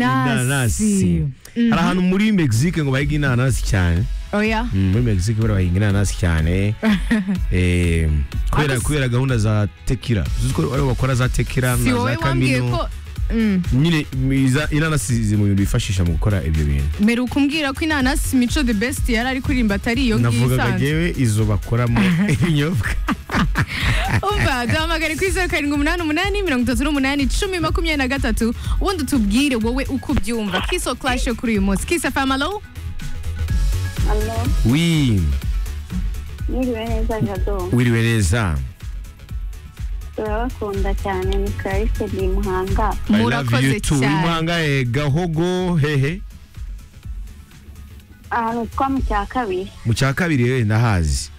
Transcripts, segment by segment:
inanasi hari ahantu muri mexique ngo bahiga inanasi cyane oya Mm, muri mexique buriya bahinga inanasi cyane Eh, kubera kubera gahunda za tekira uzi ko aribo bakora za tekira si na wowe za wambwiye kamino ko Mm. nyine iza- inanasi ziri mu bintu bifashisha mu gukora ibyo bintu mperuka umbwira ko inanasi mico the best yari ari kuririmba atari iyo ngiyo navugaga isanzwe ngewe izo bakoramo ibinyobwa umva duhamagare kuri zeru karindwi umunani umunani mirongo itatu n'umunani icumi makumyabiri na gatatu ubundi tubwire wowe uko ubyumva kiso clash yo kuri uyu munsi kisa famalo Alo, wi mwiriwe neza Jado. wiriwe neza Turabakunda cyane ni Clarisse di Muhanga. I love you murakoze too. uri cyane muhanga eh, gahogo hehe Ahantu twa mu cya kabiri. mu cya kabiri yewe ndahazi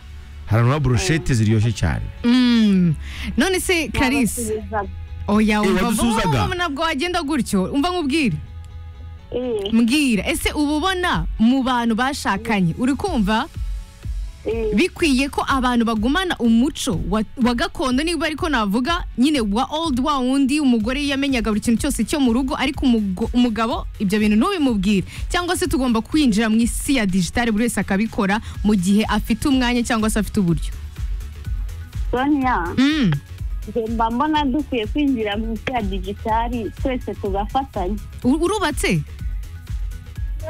hari ahantu haba burushete ziryoshye cyane Mm. none se karisi Nabasubizaga. oya umva wadusuzaga? vuba vuba ntabwo wagenda gutyo umva nkubwire Eh, mbwira ese uba ubona mu bantu bashakanye uri kumva eh, bikwiye ko abantu bagumana umuco wa, wa gakondo niba ariko navuga nyine wa old wa wundi umugore yamenyaga buri kintu cyose cyo mu rugo ariko umugo- umugabo ibyo bintu ntubimubwire cyangwa se tugomba kwinjira mu isi ya digitale buri wese akabikora mu gihe afite umwanya cyangwa se afite uburyo Sonia, mm. njye mba mbona dukwiye kwinjira mu isi ya digitali twese tugafatanya. U- urubatse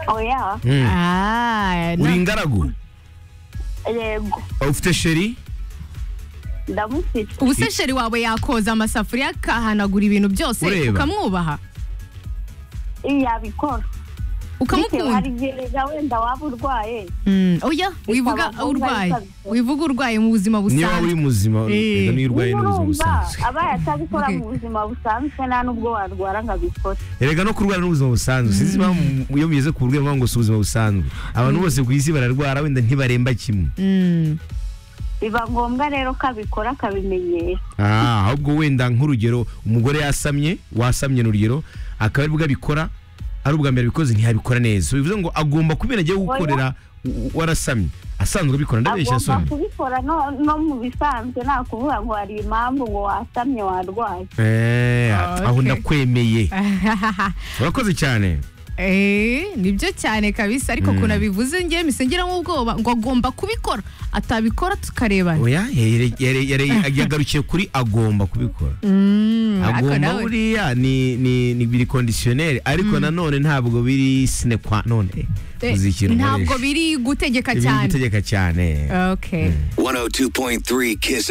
Oya, Mm. Ah, na- uri ingaragu yego, ufite sheri ndamufite. ubusesheri wawe yakoza amasafuriya akahanagura ibintu byose Ureba. ukamwubaha Eh, yabikora. Bitewe hari ukamukunda igihe rega wenda waba urwaye. Mm, oya wivuga Bikaba ngombwa urwaye bikabikora. wivuga urwaye mu buzima niba busanzwe uri muzima Eh. reka niyo urwaye n'ubuzima Urumva, busanzwe abaye atabikora Okay. mu buzima busanzwe nta n'ubwo warwara ngo abikore. erega no kurwara n'ubuzima busanzwe sinzi impamvu iyo mugeze ku burwayi ngo si ubuzima busanzwe abantu bose ku isi bararwara wenda ntibaremba kimwe Mm. biba ngombwa rero ko abikora akabimenyera Ah, ahubwo wenda nk'urugero umugore yasamye wasamye ni urugero akaba aribwo abikora ari ubwa mbere abikoze ntiyabikora neza bivuze ngo agomba kubera agiye gukorera u- u- warasamye asanzwe abikora ndabeshya agomba asomye kubikora no, no mu bisanzwe nta kuvuga ngo hari impamvu ngo wasamye warwaye Eh, Ah, aho okay. ndakwemeye urakoze cyane Eh, nibyo cyane kabisa ariko Mm. ukuntu abivuze ngewe mise ngiramo ubwoba ngo agomba kubikora atabikora tukarebana oya yare- yare- yare- yagarukiye kuri agomba kubikora Mm, ariko agomba nawe- buriya ni ni ni biri conditionnel ariko nanone ntabwo biri sine qua non Eh, uzi ikintu ntabwo nkoresha. biri gutegeka Ibi ni cyane gutegeka cyane okay 102.3 Kiss